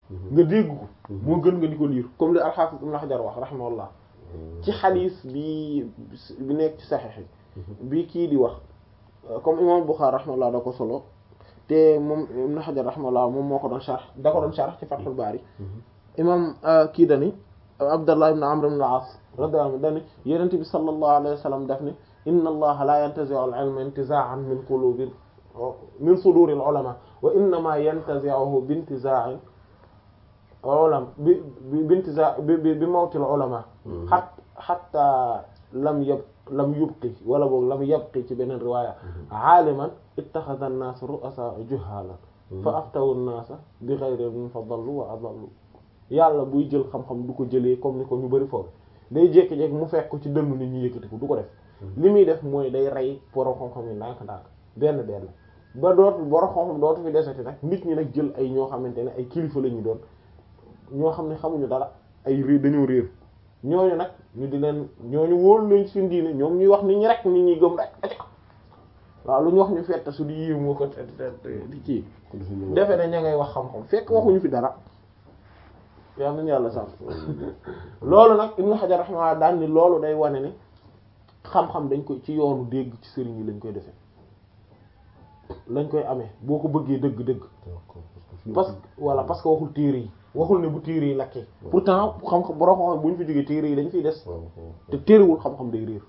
nga dégg ko moo gën nga di ko liir comme li al-Hafiz Ibn Hajar wax rahimahullah ci xadiis bi bi nekk ci saxiix yi bi kii di wax comme imam Bukhari rahimahullah da ko solo te moom Ibn Hajar rahimahullah moom moo ko doon sharh da ko doon sharh ci Fathul Bari imam kii dani Abdallah ibn Amr ibn al-As radiyallahu anhu dani Yonent bi sallallahu alayhi wa sallam daf ni inna allaha la yantazi'u al-ilma intiza'an min qulubi min suduri al-ulama wa innama yantazi'uhu bi intiza'in ulama bi bi intiza bi bi mawtil ulama hat hatta lam yab lam yubqi wala boog lam yabqi ci beneen riwaaya aaliman ittaxada an-naas ru'asa juhaalan fa aftawu an-naasa bi ghayri ilmin fa dallu wa adallu yàlla buy jël xam-xam du ko jëlee comme ni ko ñu bari foofu day jékki-jékki mu fekk ko ci dënnu nit ñi yëkkati ko du ko def li muy def mooy day rey borom xam-xam yi ndànk-ndànk benn benn ba dootu borom xam-xam dootu fi desati nag nit ñi nag jël ay ñoo xamante ne ay kilifa la ñu doon ñoo xam ne xamuñu dara ay réer dañoo réer ñooñu nag ñu di leen ñooñu wóolu leen seen diine ñoom ñuy wax nit ñi rek nit ñi gëm rek waaw lu ñu wax ñu fetta su di yiw moo ko di kii defe ne ña ngay wax xam-xam fekk waxuñu fi dara yal nañu yàlla sàmm loolu nag Ibn Hajar rahimahullah daan ni loolu day wane ne xam-xam dañ koy ci yoonu dégg ci sëriñ yi lañ koy defee lañ koy amee boo ko bëggee dëgg-dëgg parce que voilà parce que waxul téere yi waxul ne bu téere yi lakkee pourtant xam-xam borom xam-xam bu ñu fi jógee téere yi dañ fiy des te téerewul xam-xam day réer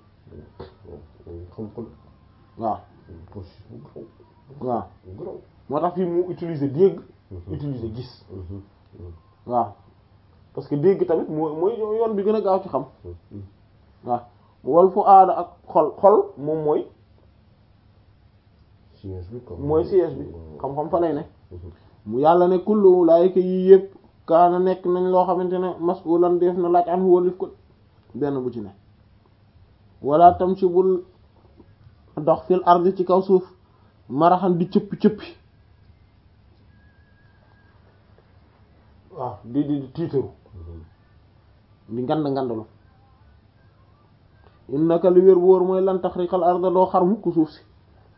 waaw waaw moo tax fii mu utiliser dégg utiliser gis waaw parce que dégg tamit moo mooy yoon bi gën a gaaw ci xam waaw wal fu aada ak xol xol moom mooy mooy siège bi xam-xam fa lay ne mu yàlla ne kullu laayika yii yëpp kaana nekk nañ loo xamante ne mas'ulan def na laaj an wóolif ko benn bu ci ne wala tam ci bul dox fil ardi ci kaw suuf maraxan di cëppi cëppi waaw di di di tiitaru di ngand ngandalu innaka li wér bu wóor mooy lan taxriqal arda doo xar mukk suuf si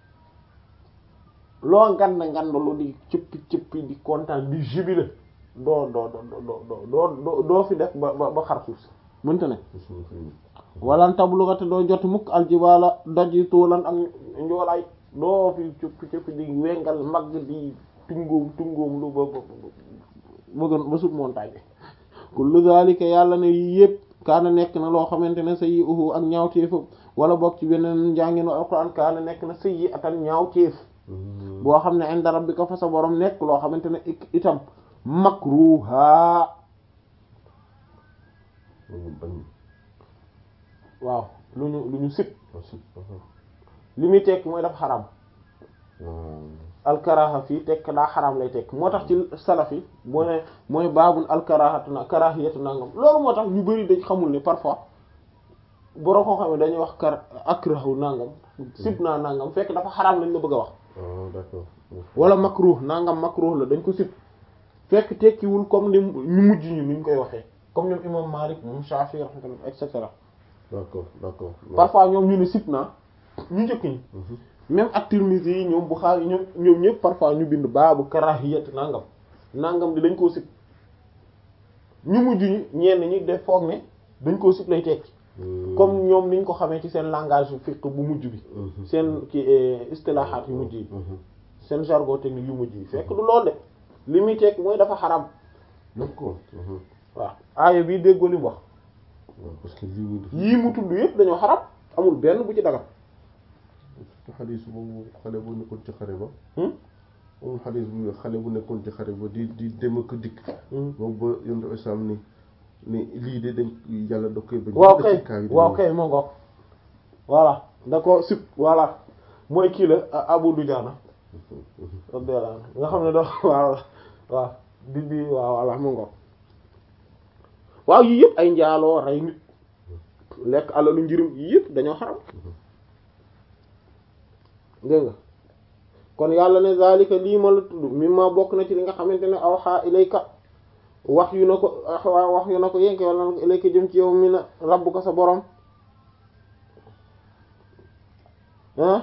loo ngand ngandalu di cëppi cëppi di kontaan di jubile doo doo doo doo doo doo fi def ba ba xar suuf si mënta ne walan tablugate doo jot mukk aljibaala doj yi tuulan ak njoolaay doo fi cëppi cëppi di wengal mag di tungoom tungoom lu ba ba bëgg ba sut montagne bi kullu zalika yàlla ne yépp kaana nekk na loo xamante ne sayyi uhu ak ñaawteef wala bokk ci beneen njànginu alquran kaana nekk na sayyi atan ñaawteef boo xam ne inda rabbika fa sa borom nekk loo xamante ne itam makruha waaw lu ñu lu ñu sib li muy tekk mooy dafa xaram alkaraha fii tekk daa xaram lay tekk moo tax ci salaf yi boo ne mooy baabul alkarahatu na karahiyatu nangam loolu moo tax ñu bari dañ xamul ne parfois borom koo xam ne dañuy wax kar akrahu nangam sib naa nangam fekk dafa xaram lañ la bëgg a wax d'accord wala makruh nangam makruh la dañ ko sib fekk tekkiwul comme ni ñu mujj ñu nuñ koy waxee comme ñoom imam Malik moom Shafi rahmatullah et cetera d'accord d'accord parfois ñoom ñu ne sib naa ñu njëkk ñi même ak Tirmidhi yi ñoom Bukhari ñoom ñoom ñëpp parfois ñu bind baabu karahiyat nangam nangam di dañ koo sib ñu mujj ñi ñenn ñi def foog ne dañ koo sib lay tekki comme ñoom niñ ko xamee ci seen langage fiqh bu mujj bi seen ci istilahaat yu mujj yi seen jargon technique yu mujj yi fekk du loolu de li muy tekki mooy dafa xaram d'accord waaw aaya bii déggoo li mu wax parce que lii yii mu tudd yëpp dañoo xaram amul benn bu ci dagal surtout xadis boobu xale bu nekkoon ci xare ba amul xadis bu xale bu nekkoon ci xare ba di di dem ak dikk moom ba yonent islam ni ni lii de dañ yàlla da koy bañ waaw kay waaw kay moo ngo voilà da ko sib voilà mooy kii la Abu Dujaana radiyallahu anhu nga xam ne do waaw waaw di di waaw voilà moo ngo waaw yii yëpp ay njaaloo rey nit lekk alalu njirim yii yëpp dañoo xaram dégg nga kon yàlla ne zalika lii ma la tudd mi ma bokk na ci li nga xamante ne awxa ilayka wax yu na ko wax yu na ko yénke wala na ko ilayka jëm ci yow mi na rabbu ko sa borom ah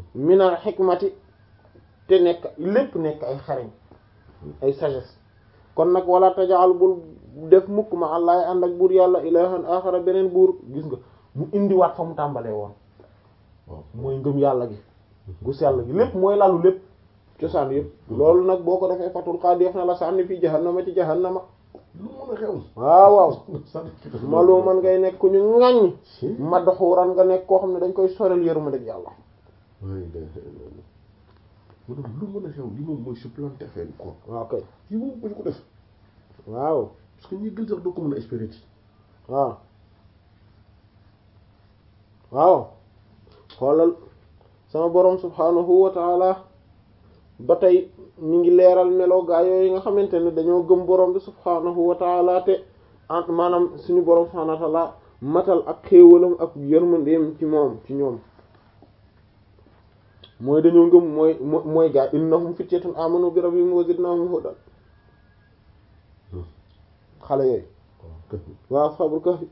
minal xikmati te nekk lépp nekk ay xarañ ay sagesse kon nag wala tajaal bul def mukk ma allah ànd ak buur yàlla ilahan axara beneen buur gis nga mu indiwaat fa mu tàmbalee woon mooy ngëm yàlla gi gu sell gi lépp mooy lalu lépp cosaan yëpp loolu nag boo ko defee fatul xaa def na la sànni fii jahannama ci jahannama lu mën a xew waaw waaw maloo man ngay nekk ku ñu ŋàññ madxuuran nga nekk koo xam ne dañ koy sorel yërmande yàlla mu ne lu mën a xew li moom mooy supplanter affaire yi quoi waaw kay yi moom bu ñu ko def waaw parce que ñi gën sax doo ko mën a espérer ci waaw waaw xoolal sama borom subhanahu wa taala ba tey ñu ngi leeral melo gaa yooyu nga xamante ne dañoo gëm borom bi subhanahu wa taala te ent maanaam suñu borom subhanahu wa taala matal ak xéewalam ak yërmandeem ci moom ci ñoom mooy dañoo ngëm mooy mooy gaa innahum fityatun amanu bi rabbihim wa zidnahum hudan xale yooyu waaw ashabul kahfi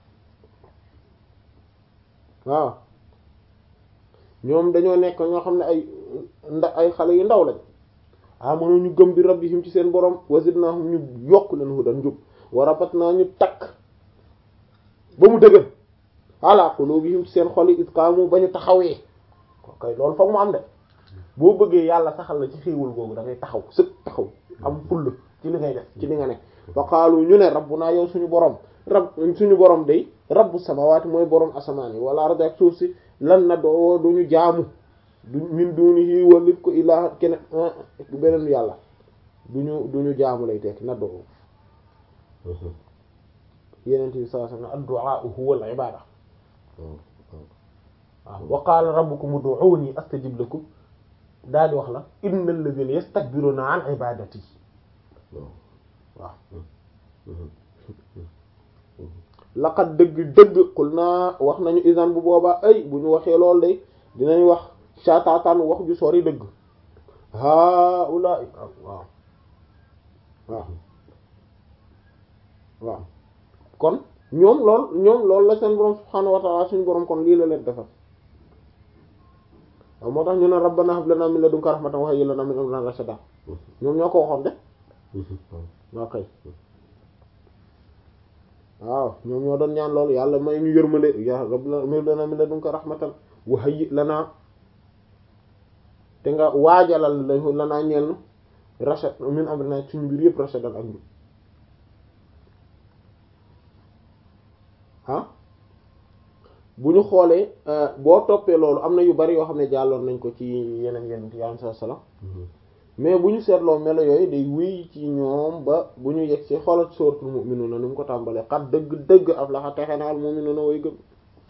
waaw ñoom dañoo nekk ñoo xam ne ay nda ay xale yu ndaw lañ amanu ñu gëm bi rabbihim ci seen borom wa zidnahum ñu yokk leen hudan njub wa rabatna ñu takk ba mu dëgër ala qulubihim ci seen xol yi itqaamu ba ñu taxawee kay loolu foog mu am de boo bëggee yàlla saxal la ci xéewal googu da ngay taxaw sëg taxaw am fulla ci li ngay def ci li nga nekk fa qaalu ñu ne rabbuna yow suñu borom rab suñu borom day rabbu samawati mooy borom asamaan yi wala ardi ak suuf si lan na doo duñu jaamu du min dunihi walif ko ilaa keneen beneen yàlla duñu duñu jaamu lay tekk na doo yeneen bi sallallahu alayhi wasallam ad-du'a huwa al-ibada waaw wa qaala rabbukum ud'uuni astajib lakum daal di wax la innal ladhina yastakbiruna an ibadati waaw laqad dëgg dëgg xul naa wax nañu isan bu boobaa ay bu ñu waxee lool day dinañ wax saataataan wax ju sori dëgg haula'i waaw waaw waaw kon ñoom lool ñoom loolu la seen borom subhaanahu wa ta'ala suñu borom kon lii la leen defal waaw moo tax ñu ne rabbana hab lana min ladunka rahmatan wa hayyi lana min amrina rashada ñoom ñoo ko waxoon de waaw kay waaw ñoom ñoo doon ñaan loolu yàlla may ñu yërmande ya rabbana hab lana min ladunka rahmatan wa hayyi lana te nga waajalal la lanaa ñeel rashad min amrina suñu mbir yëpp rashadan ak njub ah bu ñu xoolee boo toppee loolu am na yu bari yoo xam ne jàlloon nañ ko ci yeneen yeneen yi alayhi salaam mais bu ñu seetloo melo yooyu day wéy ci ñoom ba bu ñu yegg ci xoolal suuratul mu'minuuna ni mu ko tàmbalee xat dëgg dëgg aflaha texe na al mu'minuuna way gëm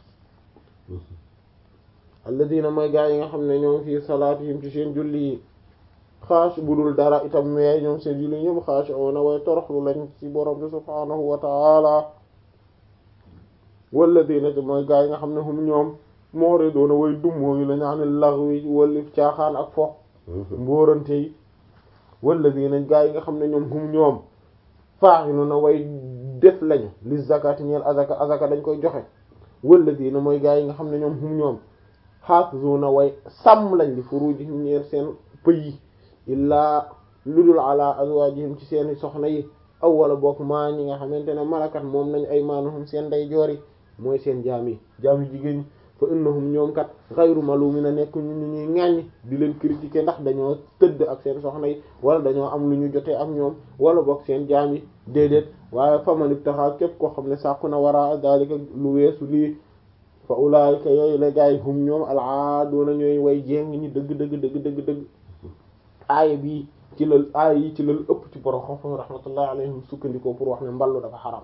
alladina mooy gaa yi nga xam ne ñoom fii salaatihim ci seen julli yi xaash bu dul dara itam mais ñoom seen julli ñoom xaashi'uuna way toroxlu lañ ci borom bi subhaanahu wa ta'ala walladina te mooy gaa yi nga xam ne hum ñoom mu'riduuna way dummóoyu la ñaanil laghwi wallif caaxaan ak fo mbóorante yi walladina gaa yi nga xam ne ñoom hum ñoom faa'iluuna way def lañu li zakati ñeel azaka azaka dañ koy joxe walladina mooy gaa yi nga xam ne ñoom hum ñoom xaafizuna way sàmm lañ li furujihim ñeer seen pëy yi illaa ludul ala azwajihim ci seeni soxna yi aw wala bokk maa ñi nga xamante ne malakat moom nañ ay maanuhum seen ndey joor yi mooy seen jaam yi jaam yi jigéen ñi fa innahum ñoom kat xayru malumina nekk ñu ñu ñuy ŋàññ di leen critiquer ndax dañoo tëdd ak seen soxna yi wala dañoo am lu ñu jotee ak ñoom wala bokk seen jaam yi déedéet waaye faman ibtaxa képp koo xam ne sàkku na wara dalika lu weesu lii fa ulaayika yooyu la gaay hum ñoom alaadoona ñooy way jéng ñi dëgg dëgg dëgg dëgg dëgg aaya bii ci la aaya yi ci la ëpp ci borom xam-xam rahmatullahi alayhim sukkandikoo pour wax ne mballu dafa xaram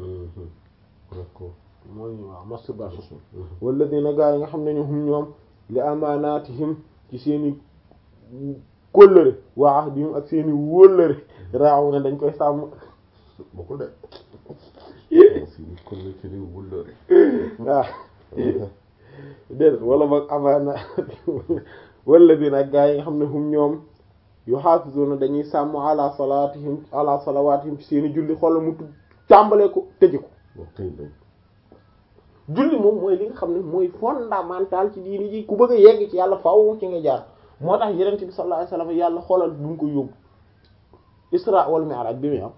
mooy waaw masturbation walladina gaay yi nga xam ne ñu hum ñoom li amaanaatihim ci seeni kóllëre wa ahdihim ak seeni wóllëre raaw na dañ koy sàmm bokkul de seeni kóllëre seeni wóllëre waaw déedéet wala boog amaana walladina gaa yi nga xam ne hum ñoom yuhaafizuna dañuy sàmm ala salaatihim ala salawaatihim ci seeni julli xoolal mu tàmbalee ko tëje ko julli moom mooy li nga xam ne mooy fondamental ci diini ji ku bëgg a yegg ci yàlla faaw ci nga jaar moo tax yenent bi sallallahu alayhi wasallam yàlla xoolal bu mu ko yóbbu isra wal mi'raj bi muy am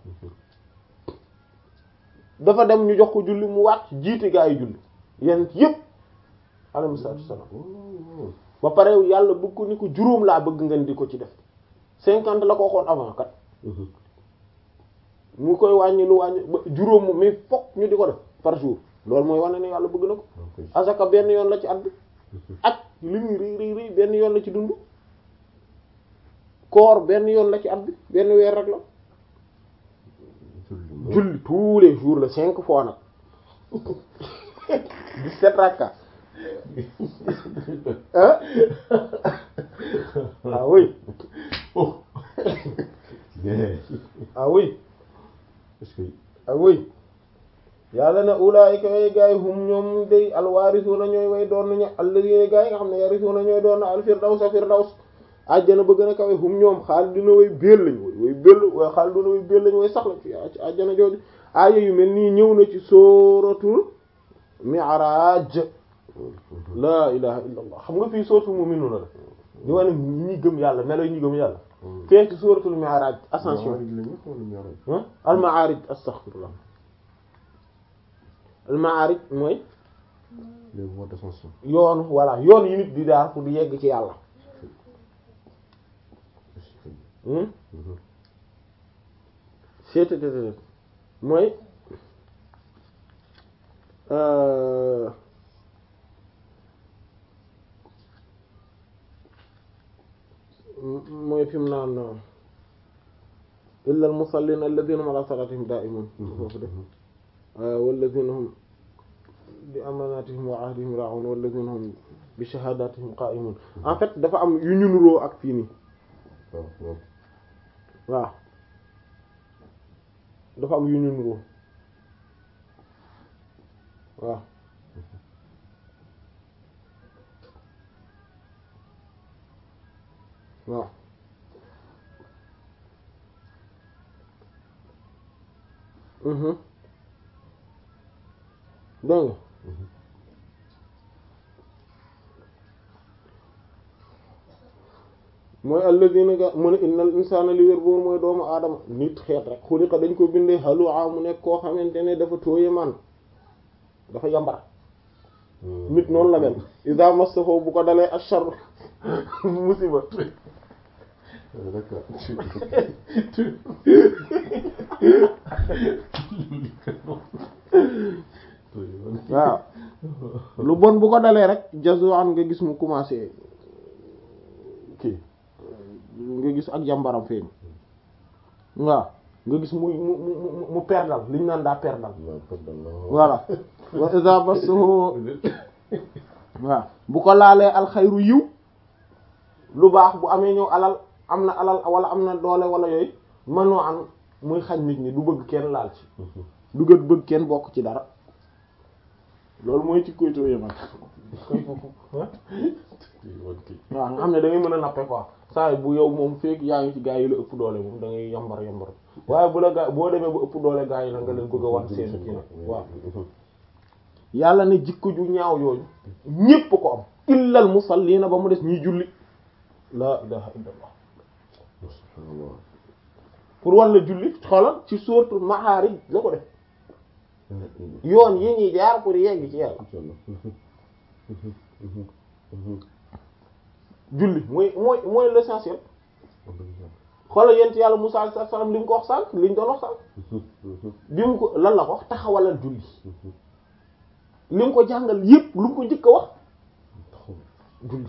dafa dem ñu jox ko julli mu wàcc jiite gaa yi julli yenn yépp alayhi salaatu wassalaam ba pare yàlla bëgg ko ni ko juróom laa bëgg ngeen di ko ci def cinquante la ko waxoon avant kat mu koy wàññi lu wàññi ba juróom moom mais fokk ñu di ko def par jour loolu mooy wane ne yàlla bëgg na ko asaka benn yoon la ci at bi ak li muy rëy rëy rëy benn yoon la ci dund koor benn yoon la ci at bi benn weer rek la julli tous les jours la cinq fois nag dix-sept rakka ah ah oui ah oui ah oui yàlla na ulaayika way gaay hum ñoom day alwaarisuuna ñooy way doon nañu alladina gaay nga xam ne yarisuuna ñooy doon na alfirdawsa firdaws àjjana ba gën a kawe hum ñoom xaal dina way béel lañ way way béel way xaal dina way béel lañ way sax lañ fi ci àjjana jooju aaya yu mel nii ñëw na ci sóoratul mi'raj laa ilaha illa allah xam nga fii sóoratul mu'minuuna la di wane ñi gëm yàlla melo yi ñi gëm yàlla fee ci sóoratul mi'raj ascension al ma'arij astaghfirullah al ma'arij mooy les voies d'ascension yoonu voilà yoon yi nit di daar pour di yegg ci yàlla seetetetet mooy mooy fi mu naan illa al musallin alladhina hum ala salatihim da'imun foofu def walladhina hum bi amanatihim wa ahdihim ra'un walladhina hum bi shahadatihim qa'imun en fait dafa am yu ñu nuroo ak fii nii waaw dafa am yu ñu nuroo waaw waaw mhm dégg nga mooy alladina ga mu ne innal insana li wér boobu mooy doomu aadama nit xeet rek xuliqa dañ ko bindee halua mu nekk koo xamante ne dafa tooye man dafa yambar nit noonu la mel iza massahu bu ko dalee ashar musiba waaw lu bon bu ko dalee rek jazuan nga gis mu commencé kii nga gis ak jàmbaram feeñ waaw nga gis mu mu mu mu perdal li ñu naan daa perdal voilà wa iza massahu waaw bu ko laalee alxayru yiw lu baax bu amee ñëw alal am na alal wala am na doole wala yooyu mënoo am muy xañ nit ñi du bëgg kenn laal ci du gët bëgg kenn bokk ci dara loolu mooy ci koy tooyee man waaw nga xam ne da ngay mën a nappe quoi saa yi bu yow moom fekk yaa ngi ci gaa yi la ëpp doole moom da ngay yambar yambar waaye bu la gaa boo demee ba ëpp doole gaa yi la nga leen bëgg a wan seen kii nag waaw yàlla ne jikko ju ñaaw yooyu ñépp ko am illal musallina ba mu des ñiy julli la ilaha illallah pour wan la julli xoolal ci sourate Ma'ârij la ko def yoon yi ñuy jaar pour yegg ci yàlla julli mooy mooy mooy l'essentiel xoolal yent yàlla Musaa alayhi salaam li mu ko wax sànq li ñu doon wax sànq bi mu ko lan la ko wax taxawalal julli li mu ko jàngal yépp lu mu ko njëkk a wax julli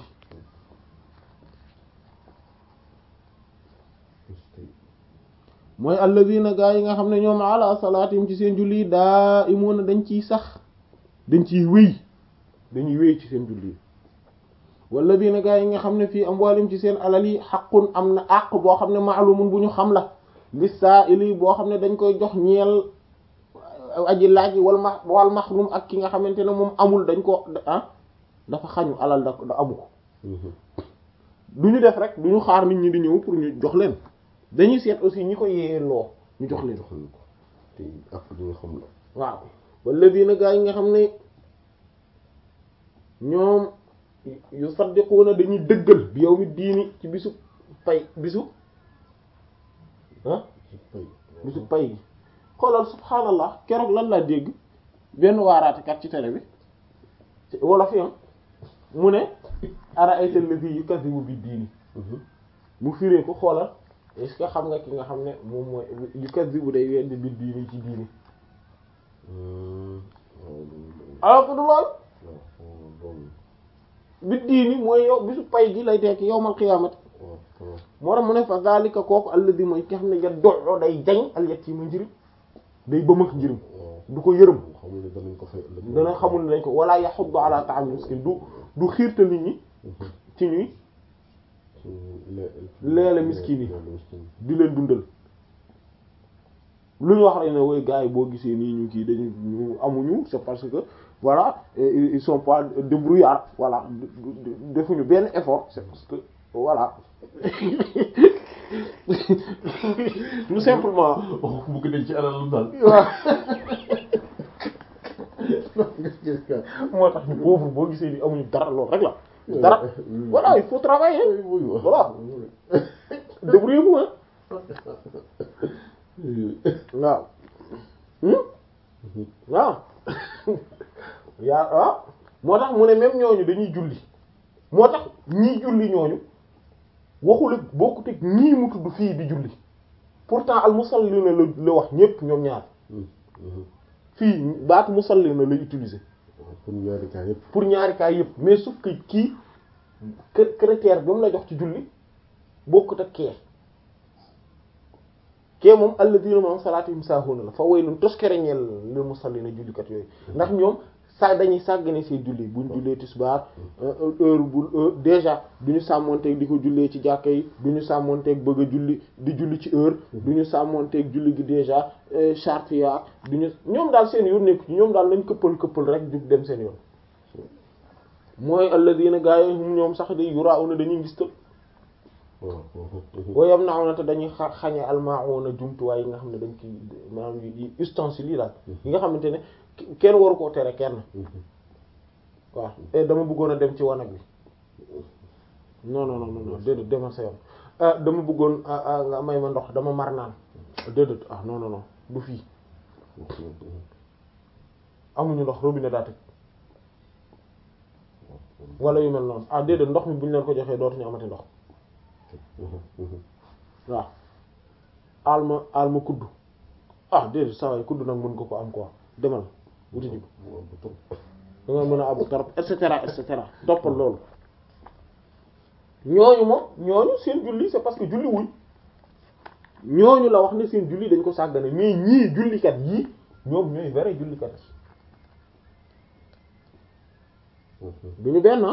mooy alladina gaa yi nga xam ne ñoom ala salaatim ci seen julli daa imuuna dañ ciy sax dañ ciy wéy dañuy wéy ci seen julli walladina gaa yi nga xam ne fii amwaalim ci seen alal yi xaqun am na àq boo xam ne maalumun bu ñu xam la lis-saa'ili boo xam ne dañ koy jox ñeel aji laaj wal ma wal mahrum ak ki nga xamante ne moom amul dañ ko ah dafa xañu alal da da amu ko du ñu def rek du ñu xaar nit ñi di ñëw pour ñu jox leen dañuy seet aussi ñi ko yeeloo ñu jox leen te ak li nga xam la waaw walladina gaa yi nga xam ne ñoom yu saddiquuna dañuy dëggal bi yawmi diini ci bisu pay bisu ah bisu pay gi xoolal subhaanallah keroog lan laa dégg benn waaraatekat ci télé bi wala fi am mu ne ara ayta alladhi yukazzibu bi diini mu firee ko xoolal est ce que xam nga ki nga xam ne moom mooy yukazzibu day weddi bi diini ci diini alors que du lool bi diini mooy yow bisu pay gi lay tekki yawmal qiyaamati moo tax mu ne fa zalika kooku alladhi mooy ki xam ne ya doxoo day jañ al yatiima njëriñ day bëmëx njëriñ du ko yërëm dana xamul ne dañ ko wala yaxuddu ala ta'am miskin du du xiirta nit ñi ci ñuy leele miskin yi di leen dundal lu ñu wax rek ne woy gars yi boo gisee nii ñu kii dañu ñu amuñu c'est parce que voilà ils sont pas débrouillards voilà defuñu benn effort c'est parce que voilà tout simplement bugg dañ ci alal lu daal waaw moo tax ñu pauvre boo gisee ni amuñu dara loolu rek la dara voilà il faut travailler voilà débrouillez-vous hein waaw waaw yaa waaw moo tax mu ne même ñooñu dañuy julli moo tax ñii julli ñooñu waxul bokkut ak ñii mu tudd fii di julli pourtant al musallina la la wax ñépp ñoom ñaar fii baatu musallina lay utiliser pour ñaari cas yëpp pour ñaari cas yépp mais sauf que kii critère bi mu la jox ci julli bokkut ak kee kee moom alladina moom salaatihim saahuuna la fa waylun toskere ñeel lil musallina jullikat yooyu ndax ñoom sa dañuy sàggane seen julli buñ jullee tisbaar heure bu déjà du ñu sàmmonteeg di ko jullee ci jàkka yi du ñu sàmmonteeg bëgg a julli di julli ci heure du ñu sàmmonteeg julli gi déjà charte ya du ñu ñoom daal seen yoon nekku ci ñoom daal lañ këppal këppal rek jug dem seen yoon mooy alladina gaa yi hum ñoom sax di yuraa'una dañuy ngis tëb wa yamna'una te dañuy xa xañe almaa'una jumtuwaay yi nga xam ne dañ ci maanaam yi ustensiles yi daal yi nga xamante ne kenn waru koo tere kenn waaw dama bëggoon a dem ci wanag bi non non non non déedéet demal sa yoon dama bëggoon nga may ma ndox dama mar naan déedéet ah non non non du fii amuñu ndox robinet daa tëj wala yu mel noonu ah déedéet ndox mi bu ñu leen ko joxee dootuñu amati ndox waaw alma alma kudd ah déedéet saa waay kudd nag mën ko ko am quoi demal wuti ji ko da nga mën a abu torop et cetera et cetera toppal loolu ñooñu moom ñooñu seen julli c'est parce que julli wuñ ñooñu la wax ne seen julli dañ ko sàggane mais ñii jullikat yii ñoom ñooy vrai jullikat du ñu benn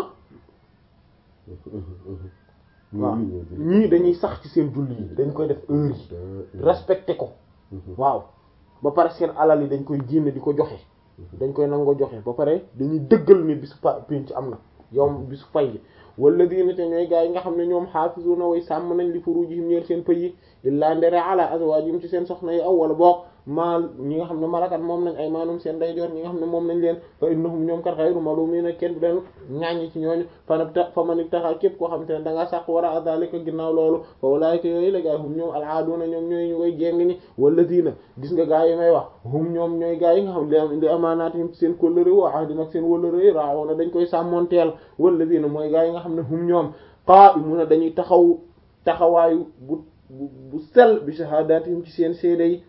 waaw ñii dañuy sax ci seen julli yi dañ koy def heure yi respecté ko waaw ba pare seen alal yi dañ koy génne di ko joxe dañ koy nangoo joxe ba pare dañuy dëggal ni bisu pa pinc am na yow bisu fay gi wala diina te ñooy gaa yi nga xam ne ñoom xaafisuna way sàmm nañ li furujihim ñeel seen pëy yi illaa ndere ala azwaajihim ci seen soxna yi aw wala boog maal ñi nga xam ne malakat moom nañ ay maanum seen dayjoor ñi nga xam ne moom nañ leen fa innahum ñoom kat xayru malumiina kenn du leen ŋàññi ci ñooñu fanata fa manit taxaa képp koo xam te ne da ngaa sàq war a azalika ginnaaw loolu fa walaayika yooyu la gaay hum ñoom alaaduna ñoom ñooy ñu koy jéng ñi wala diina gis nga gaa yi may wax hum ñoom ñooy gaa yi nga xam li li amaanaatihim ci seen kóllëre wa ahdim ak seen wóllëre raawoona dañ koy sàmmonteel wala diina mooy gaa yi nga xam ne hum ñoom qaa'imuna dañuy taxaw taxawaayu bu bu sell bi shahaadaatihim ci seen seede yi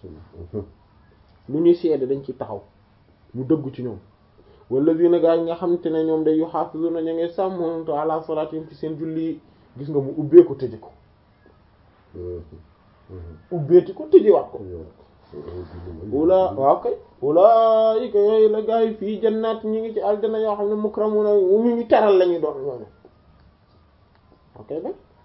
lu ñuy seede dañ ci taxaw mu dëggu ci ñoom wallazina gaa yi nga xamante ne ñoom day yuhaafizuna ñu ngi sàmmonte ala salaatihim ci seen julli yi gis nga mu ubbee ko tëje ko ubbeeti ko tëjewaat ko wula waaw kay ulaayika yooyu la gaa yi fii jannaat ñi ngi ci aljana yoo xam ne mukramuna ñu ñu teral lañuy doon ñooñu ok ba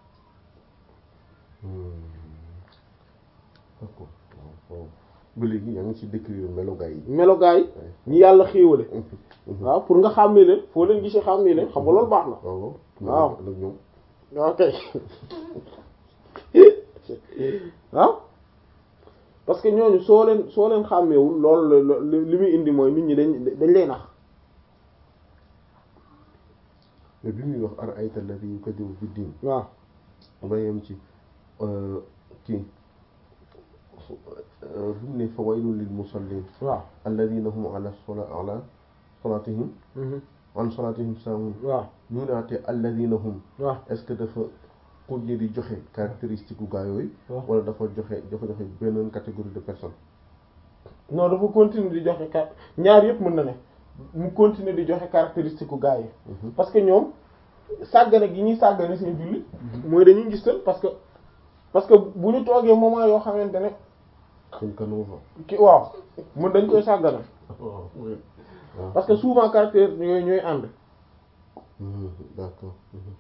ba léegi yaa ngi ci décrire melogaay yi melogaay ñi yàlla xéewale waaw pour nga xàmmee leen foo leen gisee xàmmee leen xam nga loolu baax na waaw waaw nag ñoom ok waaw parce que ñooñu soo leen soo leen xàmmeewul loolu li muy indi mooy nit ñi dañ dañ lay nax mais bi muy wax ar ayta alladhi yukadibu fi diin waaw ba yem ci kii bi mu ne fa waylun lil musallin waaw alladina hum ala sola ala solatihim an solatihim saamun waaw ñu naate alladina hum waaw est-ce que dafa continuer di joxe caractéristique u gaa yooyu waaw. wala dafa joxe dafa joxe beneen catégorie de personnes non dafa continuer di joxe car ñaar yëpp mën na ne mu continuer di joxe caractéristique u gaa yi parce que ñoom sàggane gi ñuy sàggane seen julli mooy dañuy gistal parce que parce que bu ñu toogee moment yoo xamante ne suñ kanoo fa ki waaw mun dañ koy sàggane waaw parce que souvent caractère yooyu ñooy ànd d'accord